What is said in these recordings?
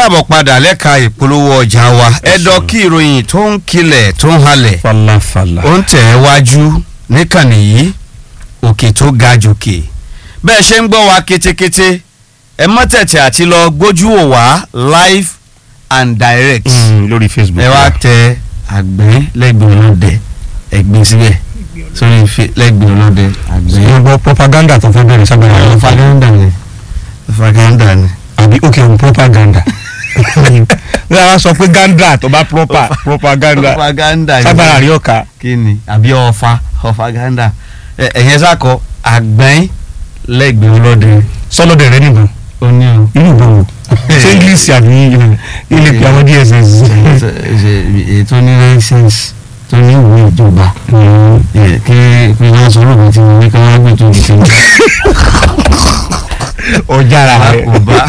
káàbọ̀ padà lẹ́ka ìpolówó ọjà wa ẹ̀dọ̀ kí ìròyìn tó ń kilẹ̀ tó ń halẹ̀ falafala. ó ń tẹ̀ ẹ́ wájú níkànnì yìí òkè tó ga jòkè bẹ́ẹ̀ ṣe ń gbọ́ wa kétékété ẹ mọ́ tẹ̀tẹ̀ àti lọ gbójú wò wá live and direct Mm, lórí facebook. ẹ wá tẹ àgbẹ̀ lẹ́gbẹ̀ẹ́ ọlọ́dẹ ẹgbẹ́ síbẹ̀ sórí fi- lẹ́gbẹ̀ẹ́ ọlọ́dẹ àgbẹ̀. ṣe gbọ́ propaganda tó fẹ́ bẹ̀rẹ̀ sábà yàrá propaganda ni propaganda ni. àbí ok n propaganda. ní a sọ pé ganda tó bá proper propaganda propaganda ni. sábà rí ọ̀ka. kí ni àbí ọ̀fà propaganda ẹ ẹ̀yẹn sàkọ àgbẹ̀yìn lẹ́gbẹ̀ẹ́ ọlọ́dẹ sọlọ́dẹ̀ rẹ nìbọn ó ní o. irú ìbọn wo ṣé english àbí ilé pé àwọn dss. èyí tó ní license tó ní ìwé ìjọba ẹ, kí kí wọ́n sọ lóògùn tí wọ́n ní kí wọ́n gbé tó di sí ọjàrà rẹ. alákòóbá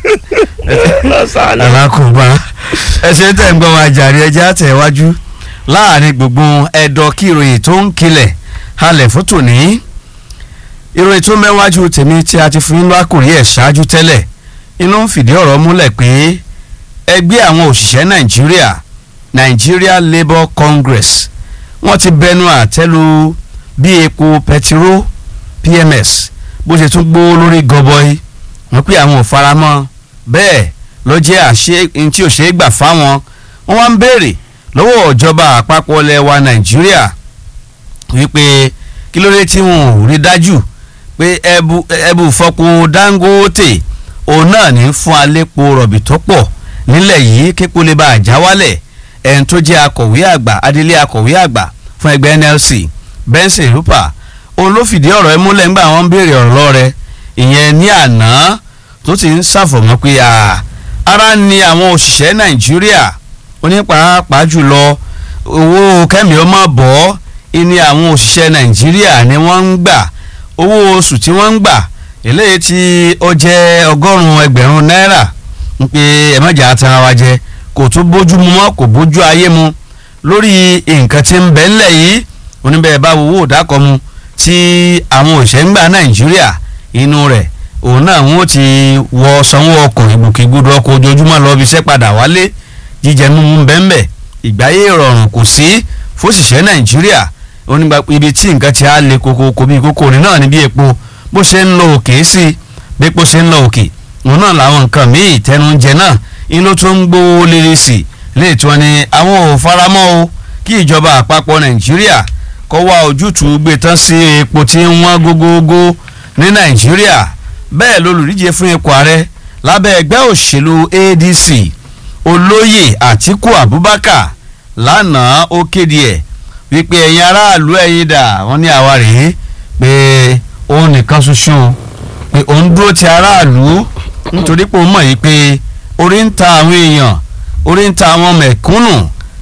alákòóbá ẹsẹ̀ tẹ̀ ń gbọ́ wa jàre ẹja tẹ̀wájú láàrin gbogbo ẹ̀dọ̀ kí ìròyìn tó ń kilẹ̀ halẹ̀ fún tòní ìròyìn tó mẹ́wájú tèmi tí a ti fún yín lákòrí ẹ̀ ṣáájú tẹ́lẹ̀ inú ń fìdí ọ̀rọ̀ múlẹ̀ pé ẹgbẹ́ àwọn òṣìṣẹ́ nàìjíríà Nigeria Labour Congress wọ́n ti bẹnu àtẹ́lu bí epo pẹtiró PMS bó ṣe tún gbówó lórí gọbọi wọ́n pé àwọn ò faramọ́ bẹ́ẹ̀ ló jẹ́ àṣẹ n tí ò ṣe é gbà fáwọn wọ́n wá ń béèrè lọ́wọ́ ìjọba àpapọ̀ ilẹ̀ wa Nàìjíríà wípé kí ló dé tí wọn ò rí dájú pé ẹbù ẹbù fọpo Dangote òun náà ní fún alépo rọ̀bì tó pọ̀ nílẹ̀ yìí képo lè bá àjà wálẹ̀ ẹni tó jẹ́ akọ̀wé àgbà adelé akọ̀wé àgbà fún ẹgbẹ́ NLC Benson Rupa òun ló fìdí ọ̀rọ̀ ẹ múlẹ̀ ńgbà wọ́n ń béèrè ọ̀rọ̀ lọ́rẹ̀ ìyẹn ní àná tó ti ń ṣàfọ̀mọ́ pé à ara ni àwọn òṣìṣẹ́ Nàìjíríà onípàápàá jùlọ owó kẹ́mi ọmọ bọ́ ìní àwọn òṣìṣẹ́ Nàìjíríà ni wọ́n ń gbà owó oṣù tí wọ́n ń gbà eléyìí tí ó jẹ́ ọgọ́rùn-ún ẹgbẹ̀rún náírà ń pe ẹ̀mọ́jà atara wa jẹ kò tún bójú mu mọ́ kò bójú ayé mu lórí nǹkan tí ń bẹ ńlẹ̀ yìí oníbẹ̀rẹ̀ bá wo owó òdàkọ̀ mu tí àwọn òṣìṣẹ́ ń gbà Nàìjíríà inú rẹ̀ òun náà wọ́n ti wọ sanwó ọkọ̀ ìgbòkègbodò ọkọ̀ ojoojúmọ́ lọ bí iṣẹ́ padà wálé jíjẹ mímu bẹ́ẹ̀nbẹ́ ìgbáyé ìrọ̀rùn kò sí fóṣìṣẹ́ Nàìjíríà onígbà ibi tí nǹkan ti á le koko bí kókó ní náà ní bí epo bó ṣe ń lọ òkè sí bí epo ṣe ń lọ òkè òun náà làwọn nǹkan míì tẹnujẹ náà inú tó ń gbówó lérè sí léètò wọn ni àwọn ò faramọ́ o kí ìjọba àpapọ̀ Nàìjíríà kó wá ojútùú gbé tán sí epo tí ń wọ́n gógógó ní Nàìjíríà bẹ́ẹ̀ lolùdíje fún ipò ààrẹ lábẹ́ ẹgbẹ́ òṣèlú ADC olóyè Àtíkù Abubakar lánàá ó kéde ẹ̀ wípé ẹ̀yin aráàlú ẹ̀yin dà wọ́n ní àwa rèé pé òun nìkan ṣoṣo pé òun dúró ti aráàlú nítorí pé òun mọ̀ yìí pé orí ń ta àwọn èèyàn orí ń ta àwọn mẹ̀kúnnù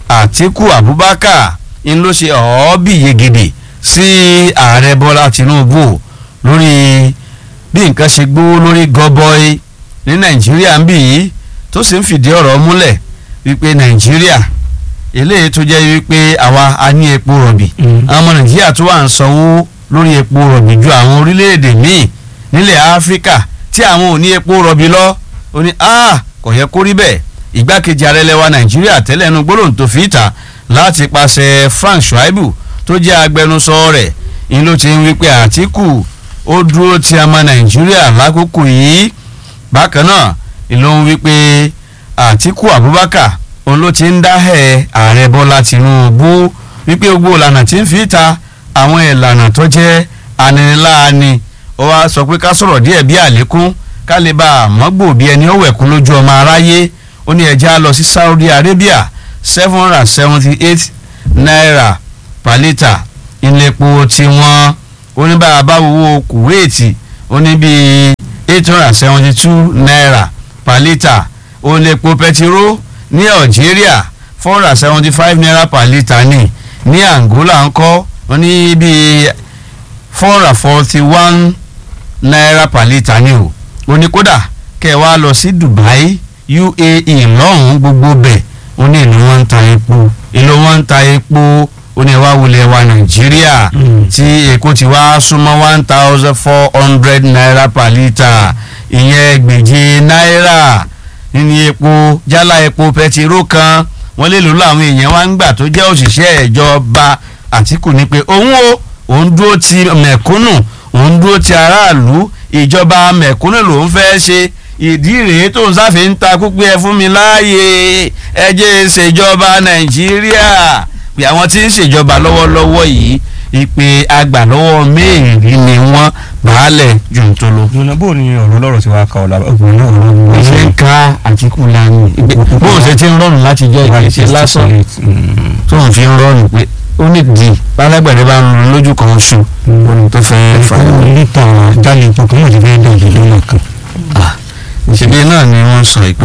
Àtíkù Abubakar ń ló ṣe ọ̀ọ́bì yegede sí ààrẹ Bọ́lá Tinubu lórí bí nǹkan ṣe gbówó lórí gọbọi ní Nàìjíríà ń bì yìí tó sì ń fìdí ọ̀rọ̀ múlẹ̀ wípé Nàìjíríà eléyìí tó jẹ́ wípé àwa a ní epo rọ̀bì àwọn ọmọ Nàìjíríà tó wà ń sanwó lórí epo rọ̀bì ju àwọn orílẹ̀-èdè míì nílẹ̀ Áfíríkà tí àwọn ò ní epo rọ̀bì lọ ó ní a kò yẹ kó rí bẹ́ẹ̀ ìgbákejì ààrẹ lẹwa Nàìjíríà tẹ́lẹ̀ ẹnu gbólóhùn tó fi ìta láti pàṣẹ Frank Shaibu tó jẹ́ agbẹnusọ rẹ̀ ń ló ti ń wípé Àtíkù ó dúró ti ọmọ Nàìjíríà lákòókò yìí bákan náà ìlú ń wípé Àtíkù Abubakar òun ló ti ń dáhẹ̀ ààrẹ Bọ́lá Tinubu wípé gbogbo ìlànà tí ń fi ta àwọn ìlànà tó jẹ́ aniniláàni ó wá sọ pé ká sọ̀rọ̀ díẹ̀ bí àlékún ká lè bá àmọ́gbò bí ẹni ó wẹ̀kún lójú ọmọ aráyé ó ní ẹja lọ sí Saudi Arabia seven hundred and seventy eight naira per litre ìlẹ̀pọ̀ tiwọn oníbàárà bá wo Kuwait ó ní bíi eight hundred and seventy two naira per litre ìlẹ̀pọ̀ pẹtiró ní Algeria four hundred and seventy five naira per litre ní ní Angola ńkọ́ ó ní bíi four hundred and forty one naira per litre ní o ó ní kódà kẹ́ ẹ wá lọ sí Dubai UAE lọ́hùn-ún gbogbo bẹ̀ ó ní ìlú wọn ń ta epo ìlú wọn ń ta epo ó ní ẹwà wulẹ̀ wa nàìjíríà tí èkó ti wá súnmọ́ one thousand four hundred naira per litre ìyẹn ẹgbẹ̀je náírà nínú epo epo jálá epo pẹtiró kan wọ́n lè lò láwọn èèyàn wá ń gbà tó jẹ́ òṣìṣẹ́ ìjọba Àtíkù ní pé òun o òun dúró ti mẹ̀kúnnù òun dúró ti aráàlú ìjọba mẹ̀kúnnù lòun fẹ́ ṣe ìdí rèé tó ń sáfẹ́ ń ta kúpẹ́ ẹ fún mi láàyè ẹ jẹ́ ṣèjọba Nàìjíríà pé àwọn tí ń ṣèjọba lọ́wọ́lọ́wọ́ yìí ìpè àgbàlọ́wọ́ mẹ́rin ni wọ́n bàálẹ̀ jùntolo. jọ̀nà bó ni ọ̀rọ̀ lọ́rọ̀ tí wàá ka ọ̀la ọ̀gbìn náà ọ̀rọ̀ mi. wọ́n ṣe ń ka Àtíkù lánàá bóun ṣe ti ń rọrùn láti jẹ́ ìgbésẹ̀ lásán tó ń fi ń rọrùn pé ó ní di alágbẹ̀rẹ̀ bá ń lọ lójú kan oṣù ohun tó fẹ́ fà á. fún lítà jálè epo kan wọ́n ti fẹ́ dọ̀ yìí lọ́nà kan. ìṣèlú náà ni wọ́n sọ pé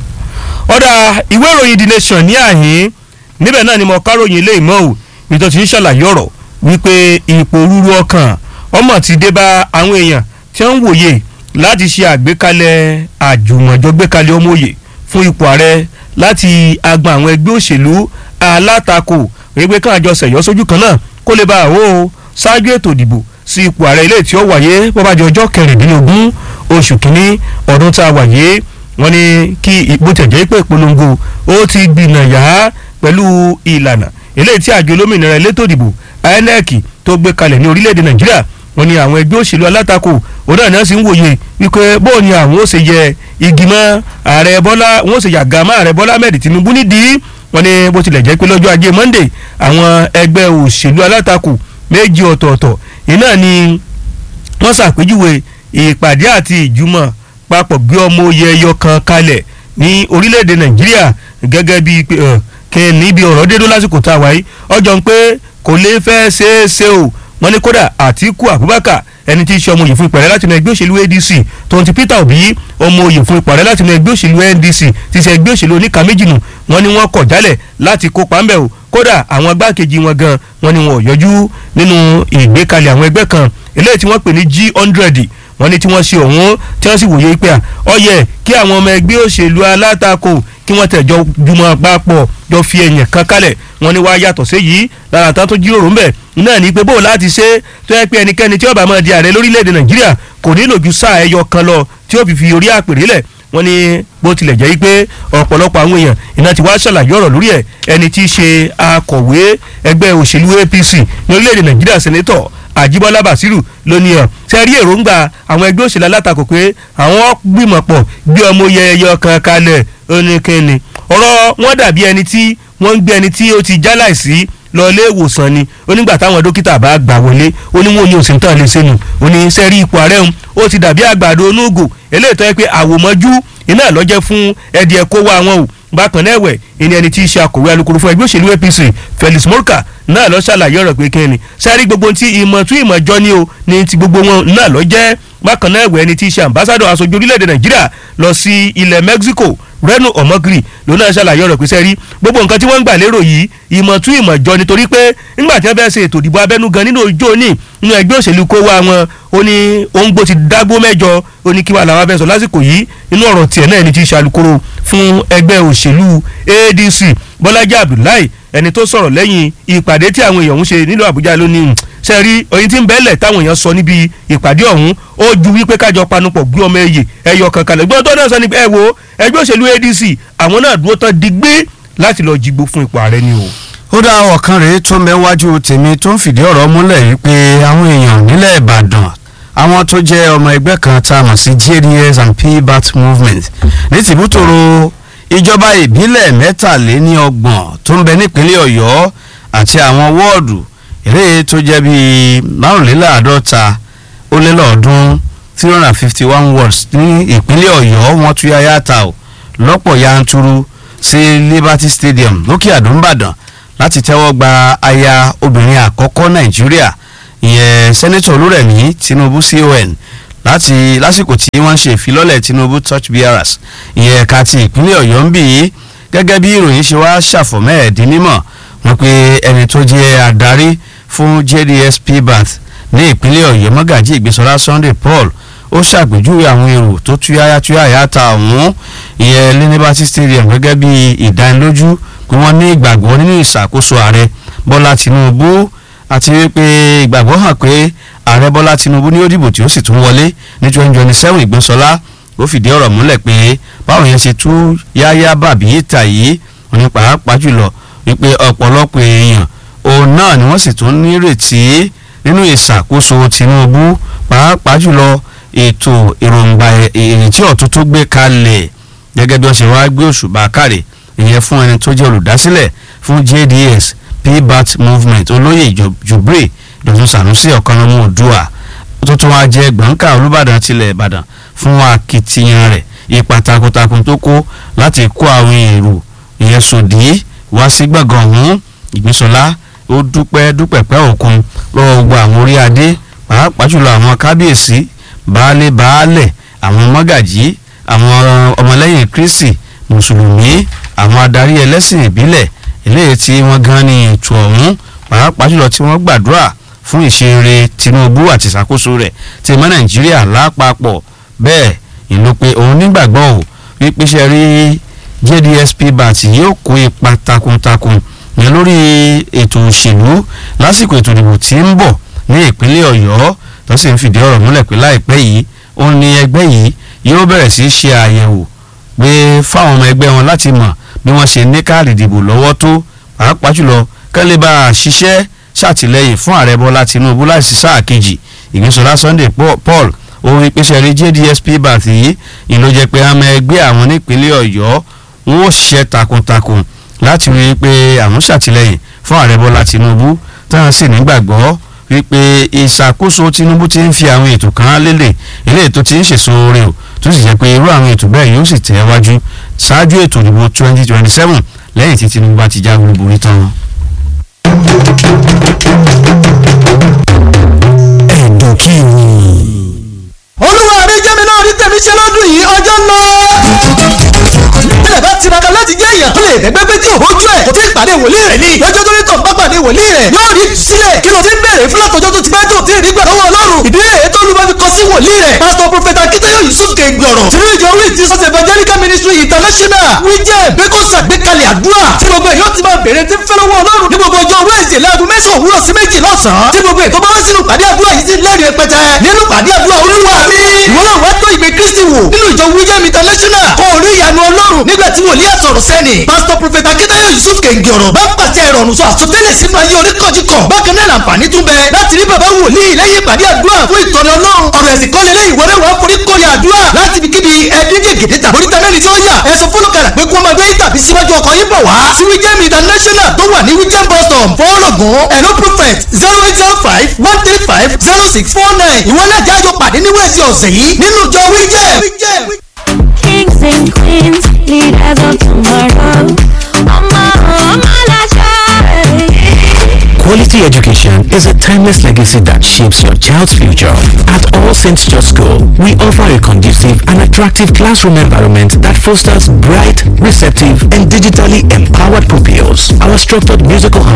ọ̀dà ìwé ìròyìn the nation ní àhín níbẹ̀ náà ni mo káròyìn ilé ìmọ̀ ò nítorí tí ń ṣàlàyé ọ̀rọ̀ wípé ipò rúru ọkàn ọmọ ti dé bá àwọn èèyàn tí wọ́n ń wòye láti ṣe àgbékalẹ̀ àjùmọ̀jọ gbékalẹ̀ ọmọye fún ipò ààrẹ láti agbọn àwọn ẹgbẹ́ òṣèlú alátakò wípé káwọn àjọ ṣẹ̀yọ́ sójú kan náà kó lè bá àwọ̀ ṣáájú ètò ìdìbò sí ipò ààrẹ ilé tí ó wáyé bọ́bájọ ọjọ́ kẹrìndínlógún oṣù kínní ọdún tá a wáyé wọ́n ní kí bó tẹ̀ jẹ́ pé ìpolongo ó ti gbìnàyà pẹ̀lú ìlànà eléyìí tí àjọ olómìnira elétò ìdìbò INEC tó gbé kalẹ̀ ní orílẹ̀-èdè Nàìjíríà wọ́n ní àwọn ẹgbẹ́ òṣèlú alátakò òun náà náà sì ń wòye wípé bóò ni àwọn ó ṣe yẹ igi mọ́ ààrẹ Bọ́lá wọ́n ó ṣe yàgà mọ́ ààrẹ Bọ́lá Ahmed Tinubu nídìí wọ́n ní bó tilẹ̀ jẹ́ pé lọ́jọ́ ajé Monday àwọn ẹgbẹ́ òṣèlú alátakò méjì ọ̀tọ̀ọ̀tọ̀ iná ni wọ́n ṣàpèjúwe ìpàdé àti ìjùmọ̀ papọ̀ gbé ọmọ oyè ẹyọ kan kalẹ̀ ní orílẹ̀-èdè Nàìjíríà gẹ́gẹ́ bíi pé kí níbi ọ̀rọ̀ dédó lásìkò tá a wáyé ọjọ́ ń pé kò lè fẹ́ ṣeé ṣe o wọ́n ní kódà Àtíkù Abubakar ẹni tí í ṣe ọmọ òye fún ipò ààrẹ láti inú ẹgbẹ́ òṣèlú ADC tóun ti Peter Obi ọmọ òye fún ipò ààrẹ láti inú ẹgbẹ́ òṣèlú NDC ti ṣe ẹgbẹ́ òṣèlú oníka méjì nù wọ́n ní wọ́n kọ̀ jálẹ̀ láti kópa ńbẹ̀ o kódà àwọn agbákejì wọn gan wọ́n ní wọn ò yọjú nínú ìgbékalẹ̀ àwọn ẹgbẹ́ kan eléyìí tí wọ́n pè ní G100 wọ́n ní tí wọ́n ṣe ọ̀hún tí wọ́n sì wòye pé ó yẹ kí àwọn ọmọ ẹgbẹ́ òṣèlú alátakò kí wọ́n tẹ̀jọ jùmọ̀ papọ̀ jọ fi ẹ̀yìn kan kalẹ̀ wọ́n ní wàá yàtọ̀ sí yìí lára tán tó jíròrò ńbẹ̀ náà ní pé bó láti ṣe tó yẹ pé ẹnikẹ́ni tí ó bá máa di ààrẹ lórílẹ̀‐èdè nàìjíríà kò nílò ju sáà ẹyọ kan lọ tí ó fi fi orí àpèrè lẹ̀ wọ́n ní bó tilẹ̀ jẹ́ pé ọ̀pọ̀lọpọ̀ àwọn èèyàn iná ti wá ṣàlàyé ọ̀rọ̀ lórí ẹ̀ ẹni tí í ṣe akọ̀wé ẹgbẹ́ òṣèlú APC ní orílẹ̀‐èdè nàìjíríà sẹ́nẹ́tọ̀ àjíbọ́lá bàṣírù ló ní ọ ṣe rí èròǹgbà àwọn ẹgbẹ́ òṣèlú alátakò pé àwọn gbìmọ̀ pọ̀ gbé ọmọ yẹyẹ kan kalẹ̀ oníkẹ́ni ọ̀rọ̀ wọn dàbí ẹni tí wọ́n ń gbé ẹni tí ó ti jáláìsí lọ ilé ìwòsàn ni onígbà táwọn dókítà bá gbà wọlé oníwọ̀n ní òsì tán lè sẹ́nu òní sẹ́rí ipò ààrẹ òun ó ti dàbí àgbàdo onúgò eléyìí tó yẹ pé àwòmọ́jú iná lọ́jẹ́ fún ẹ̀dì ẹ̀kọ́ wa wọn o bákan náà ẹ̀wẹ̀ ìní ẹni tí í ṣe akọ̀wé alukoro fún ẹgbẹ́ òṣèlú APC Felix Morka náà lọ ṣàlàyé ọ̀rọ̀ pé kíni sẹ́rí gbogbo ti ìmọ̀ tún ìmọ̀ jọ ní o ní ti gbogbo wọn náà lọ jẹ́ bákan náà ẹ̀wẹ̀ ẹni tí í ṣe ambassadọ̀ aṣojú orílẹ̀-èdè Nàìjíríà lọ sí ilẹ̀ Mexico Reno Omogri ló náà ṣàlàyé ọ̀rọ̀ pé sẹ́rí gbogbo nǹkan tí wọ́n ń gbà lérò yìí ìmọ̀ tún ìmọ̀ jọ nítorí pé nígbà tí wọ́n fẹ́ ṣe ètò ìdìbò abẹ́nú gan nínú ojú òní nínú ẹgbẹ́ òṣèlú kó wá wọn ó ní òǹgbò ti dágbó mẹ́jọ ó ní kí wàá làwọn fẹ́ sọ lásìkò yìí nínú ọ̀rọ̀ tiẹ̀ náà ẹni tí í ṣe alukoro fún ẹgbẹ́ òṣèlú ADC Bọ́lájí Abdullahi ẹni tó sọ̀rọ̀ lẹ́yìn ìpàdé tí àwọn èèyàn ń ṣe nílùú Àbújá lónìí ṣe rí oyin tí ń bẹ́lẹ̀ táwọn èèyàn sọ níbi ìpàdé ọ̀hún ó ju wípé kájọ panupọ̀ gbé ọmọ ẹ̀yẹ ẹ̀yọ kankan lẹ̀ gbọ́dọ̀ náà sọ ní ẹ wo ẹgbẹ́ òṣèlú ADC àwọn náà dúró tán digbí láti lọ jígbó fún ipò ààrẹ ni o. ó dá ọ̀kan rèé tó mẹ́wájú tèmi tó ń fìdí ọ̀rọ̀ múlẹ̀ yìí pé àwọn èèyàn nílẹ̀ Ìbàdàn àwọn tó jẹ́ ọmọ ẹgbẹ́ kan tá a mọ̀ sí JDS and PBAT movement ní tìbútòrò ìjọba ìbílẹ̀ mẹ́tàléníọgbọ̀n tó ń bẹ nípínlẹ̀ Ọ̀yọ́ àti àwọn wọ́ọ̀dù eré tó jẹ́ bíi márùnléláàádọ́ta ó lé lọ́ọ̀ọ́dún three hundred and fifty one wards ní ìpínlẹ̀ Ọ̀yọ́ wọ́n tún yáyá ta ò lọ́pọ̀ yanturu sí Liberty Stadium lókè àdúmbàdàn láti tẹ́wọ́ gba aya obìnrin àkọ́kọ́ Nàìjíríà ìyẹn sẹ́nẹ́tọ̀ Olúrẹ̀mí Tinubu CON láti lásìkò tí wọ́n ń ṣe ìfilọ́lẹ̀ Tinubu touch bearers ìyẹn ẹ̀ka ti ìpínlẹ̀ Ọ̀yọ́ ń bì í gẹ́gẹ́ bí ìròyìn ṣe wá ṣàfọ̀mọ́ ẹ̀dín mímọ̀ wọ́n pe ẹni tó jẹ́ adarí fún JDS PBAT ní ìpínlẹ̀ Ọ̀yọ́ mọ́gàjí ìgbésọ́lá Sunday Paul ó ṣàpèjúwe àwọn èrò tó túyáyá túyáyá ta ọ̀hún ìyẹn ní Liberty Stadium gẹ́gẹ́ bí ìdánilójú pé wọ́n ní ìgbàgbọ́ nínú ìṣàkóso ààrẹ Bọ́lá Tinubu àti wípé ìgbàgbọ́ hàn pé ààrẹ Bọ́lá Tinubu ní ó dìbò tí ó sì tún wọlé ní twenty twenty seven ìgbésọ́lá ó fìdí ọ̀rọ̀ múlẹ̀ pé báwọn yẹn ṣe tú yáyá bàbí ìta yìí òní pàápàá jùlọ wípé ọ̀pọ̀lọpọ̀ èèyàn òun náà ni wọ́n sì tún nírètí nínú ìṣàkóso Tinubu pàápàá jùlọ ètò èròǹgbà ìrètí ọ̀tún tó gbé kalẹ̀ gẹ́gẹ́ bí wọ́n ṣe wá gbé òṣùbà káre ìyẹn fún ẹni tó jẹ́ olùdásílẹ̀ fún JDS pbat movement olóyè Jubre Dọ̀tun Sànúsì Ọ̀kanlọ́mọ Oòduà tó tún wá jẹ́ gbọ̀ǹkà Olúbàdàn tilẹ̀ Ìbàdàn fún akitiyan rẹ̀ ipa takuntakun tó kó láti kó àwọn èrò ìyẹn sòdí wá sí gbọ̀ngàn ọ̀hún Ìgbínsọlá ó dúpẹ́ dúpẹ́pẹ́ òkun lọ́wọ́ gbogbo àwọn orí adé pàápàá jùlọ àwọn kábíyèsí baálé baálẹ̀ àwọn mọ́gàjí àwọn ọmọlẹ́yìn Kristi mùsùlùmí àwọn adarí ẹlẹ́sìn ìbílẹ̀ eléyìí tí wọ́n gan ní ètò ọ̀hún pàápàá jùlọ tí wọ́n gbàdúrà fún ìṣeré Tinubu àti ìṣàkóso rẹ̀ ti mọ́ Nàìjíríà lápapọ̀ bẹ́ẹ̀ ìlú pé òun nígbàgbọ́ ò wípé ṣe rí JDSP bat yóò kó ipa takuntakun yẹn lórí ètò òṣèlú lásìkò ètò ìdìbò tí ń bọ̀ ní ìpínlẹ̀ Ọ̀yọ́ tó sì ń fìdí ọ̀rọ̀ múlẹ̀ pé láìpẹ́ yìí ó ní ẹgbẹ́ yìí yóò bẹ̀rẹ̀ sí í ṣe àyẹ̀wò pé fáwọn ọmọ ẹgbẹ́ wọn láti mọ̀ bí wọ́n ṣe ní káàdì ìdìbò lọ́wọ́ tó pàápàá jùlọ kẹ́lẹ́ bá a ṣiṣẹ́ ṣàtìlẹ́yìn fún ààrẹ Bọ́lá Tinubu láìsí sáà kejì Ìgbésọlá Sunday Paul orin pèsè rí JDSP bat yìí ìlú jẹ́ pé àmọ́ ẹgbẹ́ àwọn nípínlẹ̀ Ọ̀yọ́ wọn ò ṣiṣẹ́ takuntakun láti rí i pé àwọn ṣàtìlẹ́yìn fún ààrẹ Bọ́lá Tinubu táwọn sì nígbàgbọ́ wípé ìṣàkóso Tinubu ti ń fi àwọn ètò kan lélẹ̀ eléyìí tó ti ń ṣèso oore o tó sì jẹ́ pé irú àwọn ètò bẹ́ẹ̀ yóò sì tẹ̀ wájú ṣáájú ètò ìdìbò twenty twenty seven lẹ́yìn tí Tinubu bá ti já gbogbo tán. ẹ̀dùn kí ni. olúwa mi jẹ́ mi náà rí tèmi ṣe lọ́dún yìí ọjọ́ ń lọ. bílẹ̀ bá tiraka láti jẹ́ èèyàn tó lè dẹ́gbẹ́ pé tí ò bójú ẹ̀ kò tí ì pàdé wòlíì rẹ̀ ni lọ́jọ́ tó ní tọ̀ bá pàdé wòlíì rẹ̀ yóò rí sílẹ̀ kí ló ti ń bèrè fún látọjọ́ tó ti bá tó ti rí gbà lọ́wọ́ ọlọ́run ìdílé èyí tó lù bá fi kọ sí wòlíì rẹ̀ pásítọ̀ prọfẹ̀tà akíntayọ̀ yusuf kẹgbọ̀rọ̀ sínú ìjọ wí ti sọ́sẹ̀ evangelical ministry international wíjẹ́ bẹ́kọ̀ sàgbékalẹ̀ àdúrà tí gbogbo èyí ó ti máa bèrè tí ń fẹ́ lọ́wọ́ ọlọ́run ní gbogbo ọjọ́ wẹ́ẹ̀sì láago mẹ́sàn-án òwúrọ̀ sí méjì lọ́sàn-án tí gbogbo ètò bá wá sínú pàdé àdúrà yìí ti lẹ́rìí pẹ́tẹ́ nínú pàdé àdúrà olúwa mi ìwọ náà wá tó ìgbé kristi wò nínú ìjọ wíjẹ́ international kó orí ìyanu ọlọ́run nígbà tí wòlíì àsọ̀rọ̀ sẹ́ni pásítọ̀ prọfẹ̀tà akíntayọ̀ yusuf kẹ̀ǹgì ọ̀rọ̀ bá pàṣẹ ìrọ̀rùn sọ àsọtẹ́lẹ̀ sínú ayé oníkọ̀jìkọ̀ bákan náà làǹfààní tún bẹ láti rí bàbá wòlíì lẹ́yìn ìpàdé àdúrà fún ìtọ́ni ọlọ́run ọ̀rọ̀ ẹ̀sìn kọ́lé lẹ́yìn ìwọlé wàá forí kórè àdúrà láti fi kíbi ẹbí gègédé tàbí oríta mẹ́rin tí ó yà ẹ̀sùn fọlọ́kàrà pé kó máa gbé tàbí síwájú ọkọ̀ yín bọ̀ wá sí wíjẹ́m international tó wà ní wíjẹ́m bus stop fọ́ọ̀lọ́gùn ẹ̀rọ prophet zero eight zero five one three five zero six four nine ìwọ náà jájọ pàdé ní wẹ́ẹ̀sì ọ̀sẹ̀ yìí nínú ìjọ wíjẹ́m. Kings and queens, leaders of tomorrow. Ọmọ ọmọ láṣẹ. Quality education is a timeless legacy that shapes your child's future. At All Saints Church School, we offer a conducive and attractive classroom environment that fosters bright, receptive, and digitally empowered pupils. Our structured musical